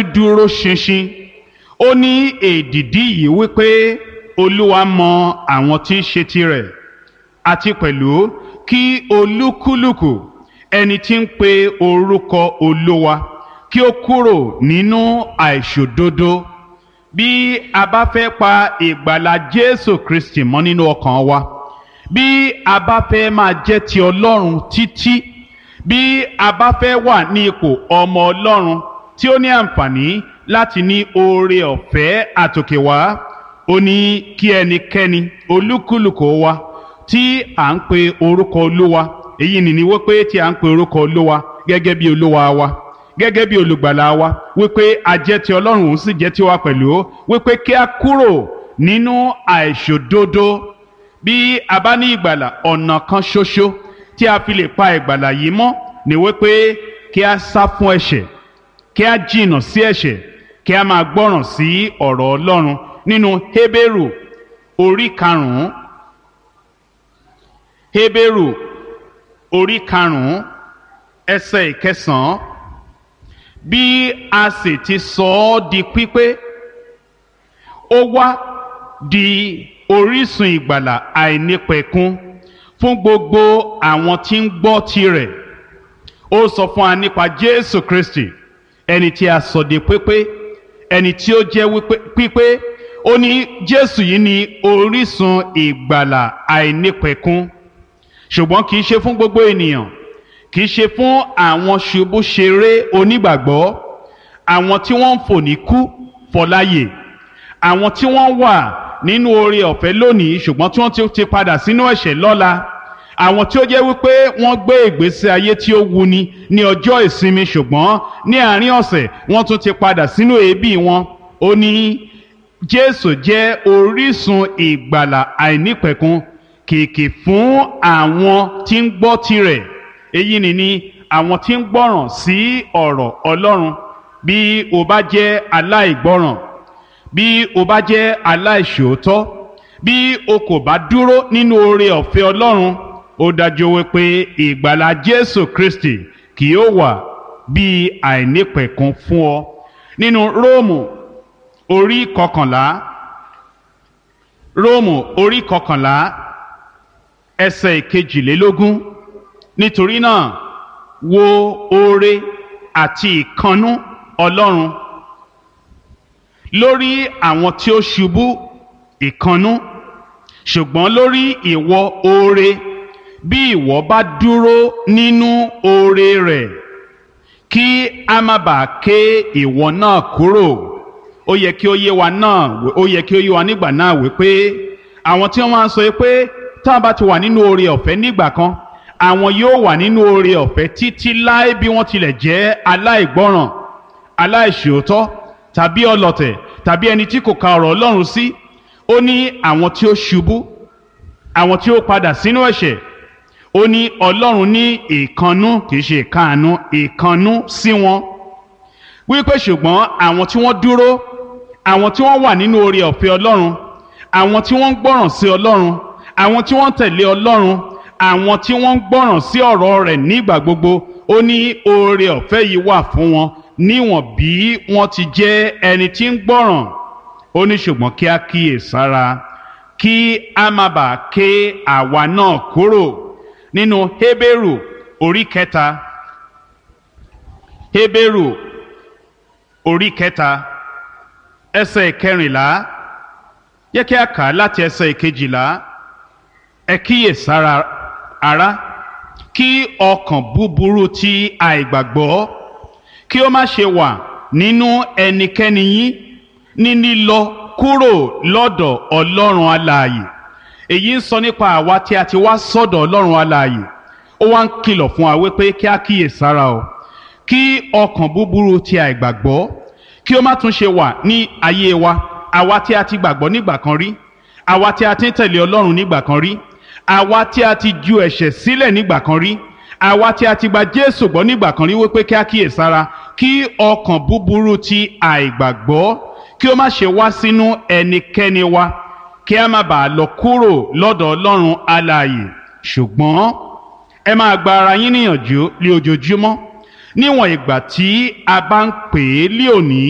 dúró ṣinṣin ó ní èdìdí yìí wípé olúwa mọ àwọn tí ń ṣe tirẹ̀ àti pẹ̀lú kí olúkúlùkù ẹni tí ń pe orúkọ olúwa kí ó kúrò nínú àìṣòdodo bí a bá fẹ́ pa ìgbàlà jésù kristi mọ́ nínú ọkàn wa bí a bá fẹ́ máa jẹ́ ti ọlọ́run títí bí a bá fẹ́ wà ní ipò ọmọ ọlọ́run tí ó ní àǹfààní láti ní oore ọ̀fẹ́ àtòkè wá ó ní kí ẹnikẹ́ni olúkúlùkù wa tí à ń pe orúkọ olúwa èyí nìní wípé tí à ń pe orúkọ olúwa gẹ́gẹ́ bí olúwa wa gẹ́gẹ́ bí olùgbàlà wa wípé a jẹ́ ti ọlọ́run òun sì jẹ́ tiwa pẹ̀lú wípé kí a kúrò nínú àìṣòdodo bí a bá ní ìgbàlà ọ̀nà kan ṣoṣo tí a fi lè pa ìgbàlà yìí mọ́ ni wípé kí a sá fún ẹ̀ṣẹ̀ kí a jìnnà sí ẹ̀ṣẹ̀ kí a máa gbọ́ràn sí ọ̀rọ̀ ọlọ́run nínú Hébérù orí karùn-ún Hébérù orí karùn-ún ẹsẹ̀ ìkẹsàn-án bí a sì ti sọ ọ́ di pípé ó wá di orísun ìgbàlà àìnípẹ̀kun fún gbogbo àwọn tí ń gbọ́ tirẹ̀ ó sọ fún wa nípa Jésù Kristi ẹni tí a sọ di pípé ẹni tí ó jẹ́ pípé ó ní Jésù yìí ni orísun ìgbàlà àìnípẹ̀kun ṣùgbọ́n kì í ṣe fún gbogbo ènìyàn kì í ṣe fún àwọn ṣubúṣeré onígbàgbọ́ àwọn tí wọ́n ń fò ní kú fọláyè àwọn tí wọ́n wà nínú oore ọ̀fẹ́ lónìí ṣùgbọ́n tí wọ́n ti padà sínú ẹ̀ṣẹ̀ lọ́la àwọn tí ó jẹ́ wípé wọ́n gbé ìgbésí ayé tí ó wuni ní ọjọ́ ìsinmi ṣùgbọ́n ní àárín ọ̀sẹ̀ wọ́n tún ti padà sínú èébì wọn ó ní Jésù jẹ́ orísun ìgbàlà àìnípẹ̀kun kìkì fún àwọn tí ń gbọ́ tirẹ̀ èyí ni ni àwọn tí ń gbọ́ràn sí ọ̀rọ̀ Ọlọ́run bí o bá jẹ́ aláìgbọ́ràn bí o bá jẹ́ aláìṣòótọ́ bí o kò bá dúró nínú oore ọ̀fẹ́ Ọlọ́run ó dájú wípé ìgbàlà Jésù Kristi kì yóò wà bí àìnípẹ̀kun fún ọ nínú Róòmù orí kọkànlá Róòmù orí kọkànlá ẹsẹ̀ ìkejìlélógún nítorí náà wo oore àti ìkannú Ọlọ́run lórí àwọn tí ó ṣubú ìkannú ṣùgbọ́n lórí ìwọ oore bí ìwọ bá dúró nínú oore rẹ̀ kí a má bàa ké ìwọ náà kúrò ó yẹ kí ó yé wa náà ó yẹ kí ó yé wa nígbà náà wípé àwọn tí wọ́n máa ń sọ pé tá a bá ti wà nínú oore ọ̀fẹ́ nígbà kan àwọn yóò wà nínú oore ọ̀fẹ́ títí láé bí wọ́n tilẹ̀ jẹ́ aláìgbọ́ràn aláìṣòótọ́ tàbí ọlọ̀tẹ̀ tàbí ẹni tí kò ka ọ̀rọ̀ Ọlọ́run sí ó ní àwọn tí ó ṣubú àwọn tí ó padà sínú ẹ̀ṣẹ̀ ó ní Ọlọ́run ní ìkannú kìí ṣe ìkáàánú ìkannú sí wọn wípé ṣùgbọ́n àwọn tí wọ́n dúró àwọn tí wọ́n wà nínú oore ọ̀fẹ́ Ọlọ́run àwọn tí wọ́n ń gbọ́ràn sí Ọlọ́run àwọn tí wọ́n ń tẹ̀lé Ọlọ́run àwọn tí wọ́n ń gbọ́ràn sí ọ̀rọ̀ rẹ̀ nígbà gbogbo ó ní oore ọ̀fẹ́ yìí wà fún wọn níwọ̀n bí wọ́n ti jẹ́ ẹni tí ń gbọ́ràn ó ní ṣùgbọ́n kí á kíyè sára kí a má bàa ké àwa náà kúrò nínú Hébérù orí kẹta Hébérù orí kẹta ẹsẹ̀ kẹrìnlá yẹ kí a kà á láti ẹsẹ̀ kejìlá ẹ kíyè sára ará kí ọkàn búburú ti àìgbàgbọ́ kí ó má ṣe wà nínú ẹnikẹ́ni yín ní lílọ kúrò lọ́dọ̀ ọlọ́run alààyè èyí ń sọ nípa àwa tí a ti wá sọ́dọ̀ ọlọ́run alààyè ó wá ń kìlọ̀ fún wa wípé kí a kíyè sára o kí ọkàn búburú ti àìgbàgbọ́ kí ó má tún ṣe wà ní ayé wa àwa tí a ti gbàgbọ́ nígbà kan rí àwa tí a ti ń tẹ̀lé ọlọ́run nígbà kan rí àwa tí a ti ju ẹ̀ṣẹ̀ sílẹ̀ nígbà kan rí àwa tí a ti gba Jésù gbọ́ nígbà kan rí wípé kí a kíyè sára kí ọkàn búburú ti àìgbàgbọ́ kí ó má ṣe wá sínú ẹnikẹ́ni wa kí a má bàa lọ kúrò lọ́dọ̀ Ọlọ́run alààyè ṣùgbọ́n ẹ máa gba ara yín níyànjú lé ojoojúmọ́ níwọ̀n ìgbà tí a bá ń pè é lé òní